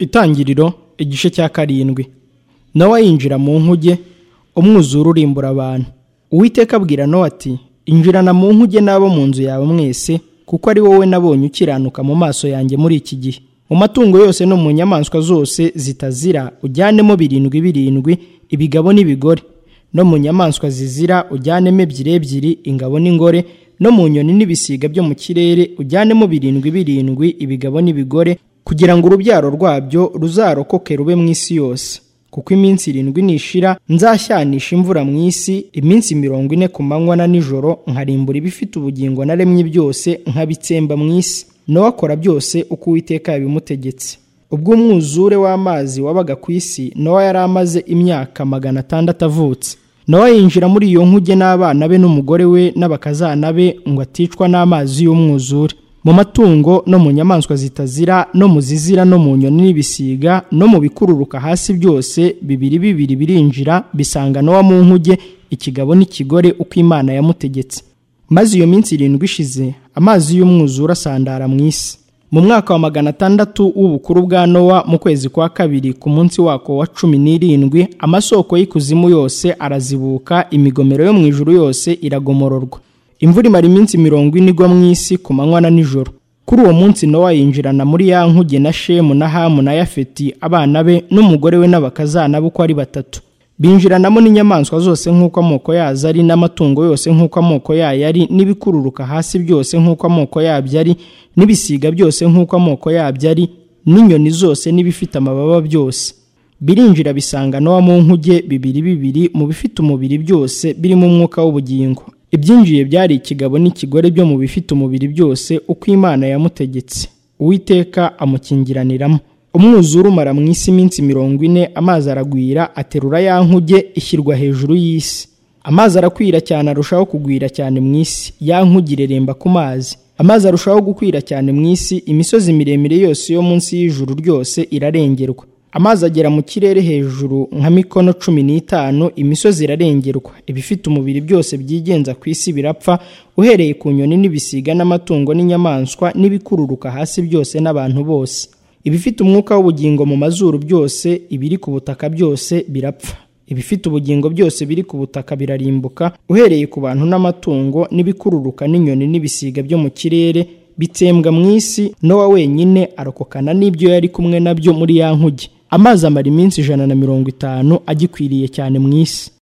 itangiriro igice cya karindwi nawe yinjira mu nkuge umwuzure urimbura abantu uwiteka abwira nowa ati injirana mu nkuge n'abo mu nzu yawe mwese kuko ari wowe nabonye ukiranuka mu maso yanjye muri iki gihe mu matungo yose no mu nyamaswa zose zitazira ujyanemo birindwi birindwi ibigabo n'ibigore no mu nyamaswa zizira ujyanemo ebyiri ebyiri ingabo n'ingore no mu nyoni n'ibisiga byo mu kirere ujyanemo birindwi birindwi ibigabo n'ibigore kugira ngo urubyaro rwabyo ruzarokoke rube mu isi yose kuko iminsi irindwi nishira nzashyanisha imvura mu isi iminsi mirongo ine ku manywa na nijoro nkarimbura ibifite ubugingo naremye byose nkabitsemba mu isi nawe akora byose uko uwiteka yabimutegetse ubwo umwuzure w'amazi wabaga ku isi nawe yari amaze imyaka magana atandatu avutse nawe yinjira muri iyo nkuge n'abana be n'umugore we n'abakazana be ngo aticwa n'amazi y'umwuzure mu matungo no mu nyamaswa zitazira no mu zizira no mu nyoni n'ibisiga no mu bikururuka hasi byose bibiri bibiri birinjira bisanga nowa mu nkuge ikigabo n'ikigore uko imana yamutegetse maze iyo minsi irindwi ishize amazi y'umwuzure asandara mu isi mu mwaka wa magana atandatu w'ubukuru bwa nowa mu kwezi kwa kabiri ku munsi wako wa cumi n'irindwi amasoko y'ikuzimu yose arazibuka imigomero yo mu ijuru yose iragomororwa imvura imara iminsi mirongo ine igwa mu isi ku manywa na nijoro kuri uwo munsi nowa yinjirana muri ya nkuge na shemu na hamu na yafeti abana be n'umugore we n'abakazana be uko ari batatu binjiranamo n'inyamaswa zose nk'uko amoko yazo ari n'amatungo yose nk'uko amoko yayo ari n'ibikururuka hasi byose nk'uko amoko yabyo ari n'ibisiga byose nk'uko amoko yabyo ari n'inyoni zose n'ibifite amababa byose birinjira bisanga nowa mu nkuge bibiri bibiri mu bifite umubiri byose birimo umwuka w'ubugingo ibyinjiye byari ikigabo n'ikigore byo mu bifite umubiri byose uko imana yamutegetse uwiteka amukingiraniramo umwuzure umara mu isi iminsi mirongo ine amazi aragwira aterura ya nkuge ishyirwa hejuru y'isi amazi arakwira cyane arushaho kugwira cyane mu isi ya nkuge ireremba ku mazi amazi arushaho gukwira cyane mu isi imisozi miremire yose yo munsi y'ijuru ryose irarengerwa amazi agera mu kirere hejuru nka mikono cumi n'itanu imisozi irarengerwa ibifite umubiri byose byigenza ku isi birapfa uhereye ku nyoni n'ibisiga n'amatungo n'inyamaswa n'ibikururuka hasi byose n'abantu bose ibifite umwuka w'ubugingo mu mazuru byose ibiri ku butaka byose birapfa ibifite ubugingo byose biri ku butaka birarimbuka uhereye ku bantu n'amatungo n'ibikururuka n'inyoni n'ibisiga byo mu kirere bitsembwa mu isi nowa wenyine arokokana n'ibyo yari kumwe nabyo muri ya nkuge amazi amara iminsi ijana na mirongo itanu agikwiriye cyane mu isi